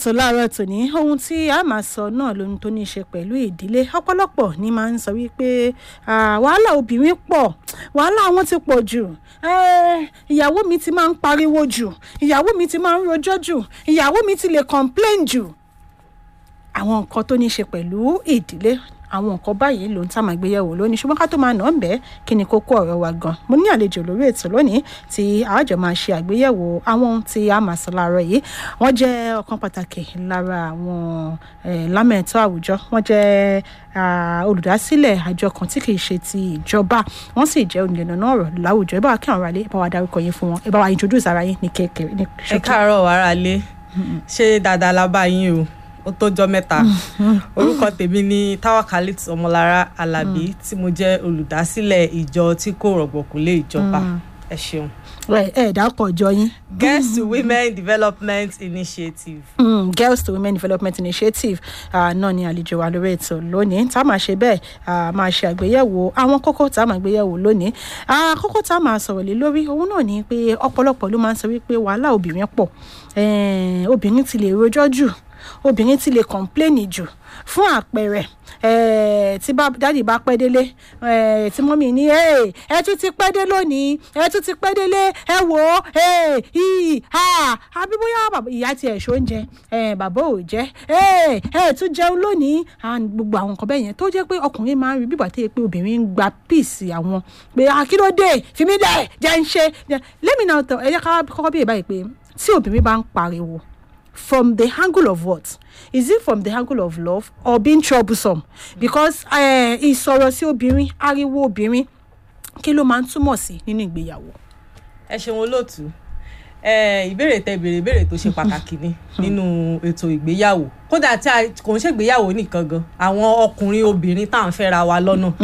ètò láàárọ̀ tòní ohun tí a máa sọ náà lóhun tó ní í ṣe pẹ̀lú ìdílé ọ̀pọ̀lọpọ̀ ni máa ń sọ wípé ah, wàhálà obìnrin pọ̀ wàhálà wọn ti pọ̀ jù Eh, ìyàwó mi ti máa ń pariwo jù ìyàwó mi ti máa ń rojọ́ jù ìyàwó mi ti lè complain jù àwọn nǹkan tó ní í ṣe pẹ̀lú ìdílé àwọn nǹkan báyìí ló ń tá máa gbéyẹ̀wò lónìí ṣùgbọ́n ká tó máa nà ń bẹ́ kí ni kókó ọ̀rọ̀ wa gan mo ní àlejò lórí ètò lónìí tí àjọ máa ṣe àgbéyẹ̀wò àwọn ohun tí a máa sọ láàárọ̀ yìí wọ́n jẹ́ ọ̀kan pàtàkì lára àwọn eh, lámẹ̀tọ́ àwùjọ wọ́n jẹ́ ah, olùdásílẹ̀ àjọ kan tí kìí ṣe ti ìjọba wọ́n sì jẹ́ olùyànnà ọ̀rọ̀ láwùjọ ẹ bá wa kí àwọn aráalé ẹ bá wa dárúkọ yín fún wọn ẹ bá wa introduce ara yín ní kékeré ní ẹ káàárọ̀ aráalé ṣé dáadáa la bá yín o ó tójọ́ mẹ́ta orúkọ tèmi ni tawakalit ọmọlára alábí tí mo jẹ́ olùdásílẹ̀ ìjọ tí kò rọ̀gbọ̀kú lé ìjọba ẹ ṣeun. ẹ ẹ dákọ̀ ọjọ́ yín. girls to women development initiative. Mm, girls to women development initiative uh, náà ni àlejò wa lórí ètò lónìí tá a máa ṣe bẹ́ẹ̀ uh, máa ṣe àgbéyẹ̀wò àwọn kókó tá a máa gbéyẹ̀wò lónìí uh, kókó tá a máa sọ̀rọ̀ lé lórí òun náà ni pé ọ̀pọ̀lọpọ̀ ló máa ń sọ wípé wàhálà obìnrin pọ̀ eh, obìnrin ti lè rojọ́ jù obìnrin ti lè kọ̀ǹpléènì jù fún àpẹẹrẹ eh, tí bá dáàdì bá pẹ́ délé eh, tí mọ́mì ní "Hey, ẹ tún ti pẹ́ dé lónìí ẹ tún ti pẹ́ délé ẹ wò ó hey, ì ha àbí bóyá bàbá- ìyá tiẹ̀ ṣó ń jẹ eh, bàbá ò jẹ́ "Hey, ẹ tún jẹun lónìí and gbogbo àwọn nǹkan bẹ́ẹ̀ yẹn tó jẹ́ pé ọkùnrin máa ń rí bíbà tó yẹ pé obìnrin ń gba píìsì àwọn pé akílódé fìmí dẹ̀ jẹ́ ń ṣe lẹ́mìnà ọ̀tọ̀ ẹ jẹ́ ká kọ́kọ́ bí ìbáyìí pé tí obìnrin bá ń pariwo from the angle of what is it from the angle of love or being troublesome because eh, ìsọ̀rọ̀ sí obìnrin ariwo obìnrin kí ló máa ń túmọ̀ sí nínú ìgbéyàwó. ẹ ṣeun olóòtú ẹ ìbéèrè tẹ béèrè ìbéèrè tó ṣe pàtàkì ni nínú ètò ìgbéyàwó kódà tí a kò ń ṣègbéyàwó nìkan gan àwọn ọkùnrin obìnrin tá à ń fẹ́ra wa lọ́nà